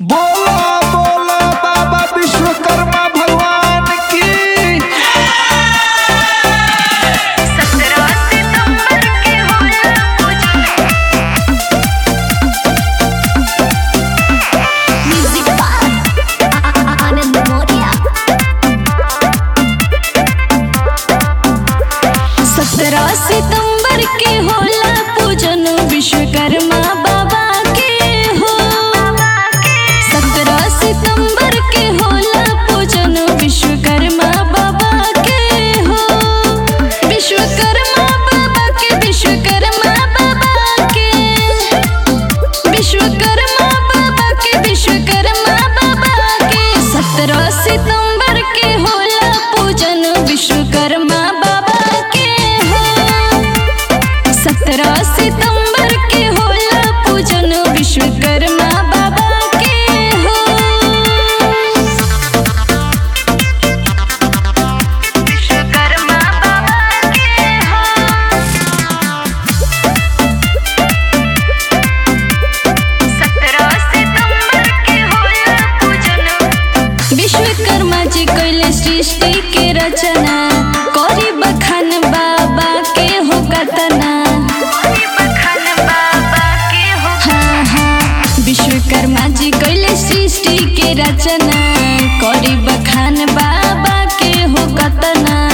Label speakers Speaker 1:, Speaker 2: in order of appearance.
Speaker 1: बोला बोला बाबा विश्वकर्मा भगवान की
Speaker 2: सत्रह सितंबर के होला म्यूजिक बार आनंद मोरिया सत्रह सितंबर के होला पूजन विश्वकर्मा बाबा के हो सत्रह सितंबर के होला पूजन विश्वकर्मा बाबा के हो विश्वकर्मा बाबा के विश्वकर्मा बाबा के विश्वकर्मा बाबा के विश्वकर्मा बाबा के सत्रह सितंबर के होला पूजन विश्वकर्मा बाबा के हो सत्रह सितंबर के होला पूजन विश्वकर्मा बाबा के हो विश्वकर्मा बाबा के हो सत्रह सितंबर के होला पूजन विश्वकर्मा जी कैले सृष्टि के रचना करी बखान बाबा के हो कतना हाँ हाँ विश्वकर्मा जी कैले सृष्टि के रचना करी बखान बाबा के हो कतना